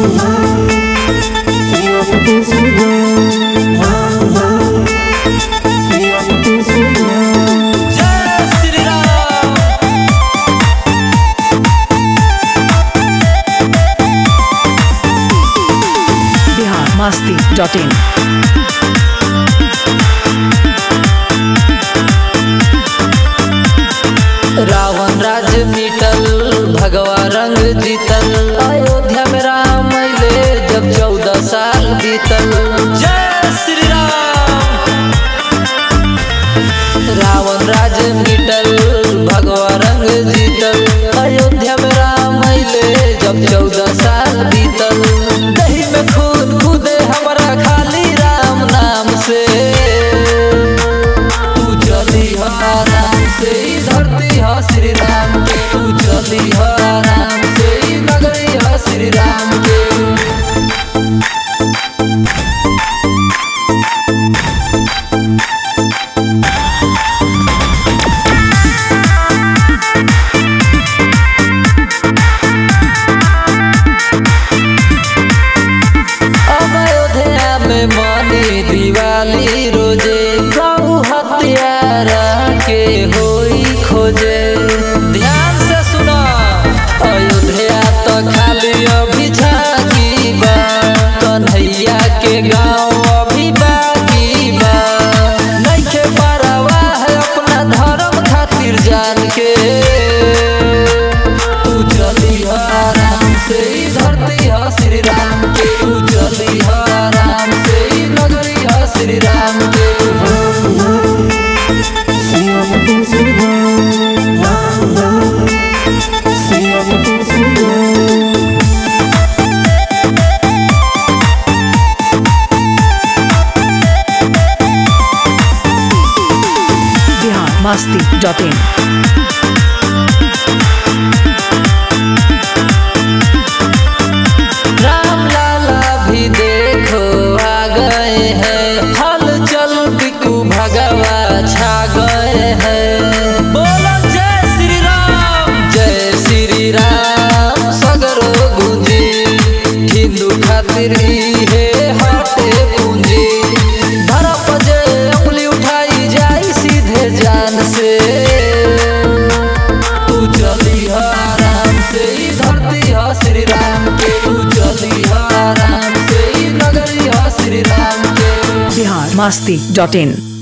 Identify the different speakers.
Speaker 1: जय Shri Ram
Speaker 2: Bihar Masti dot in
Speaker 1: Ravan राज मिटल भगवा रंग जीतल अयोध्या में राम अइले जब चौदह साल बीतल जय श्री राम रावण राज मिटल भगवा रंग जीतल अयोध्या में राम अइले जब चौदह साल बीतल दही में खून कूदे हमारा खाली राम नाम से तू चली हो आराम से ई धरती हो श्री राम के तू चली हो आराम से ई नगरी हो श्री राम के अब अयोध्या में मनी दिवाली रोजे प्रभु हत्यारा के होई खोजे ध्यान से सुनो अयोध्या तो खाली अभी झांकी बा कन्हैया के गाँव अभी बाकी बा नइखे परवाह है अपना धर्म खातिर जान के तू चली हो आराम से ई धरती हो श्री राम के तू चली हो आराम से ई नगरी हो श्री राम के
Speaker 2: बिहार मस्ती डॉट इन
Speaker 1: राम लाला भी देखो आ गए हैं हल चल बिकू भगवा छा गए हैं बोलो जय श्री राम जय श्री राम सगरो गुंजी हिंदू खातिर हे हटे पूंजी धरप जे उंगली उठाई जाई सीधे जान से तू चली हो आराम से ई धरती हो श्री राम के तू चली हो आराम से ई नगरी हो श्री राम के
Speaker 2: बिहार मस्ती डॉट इन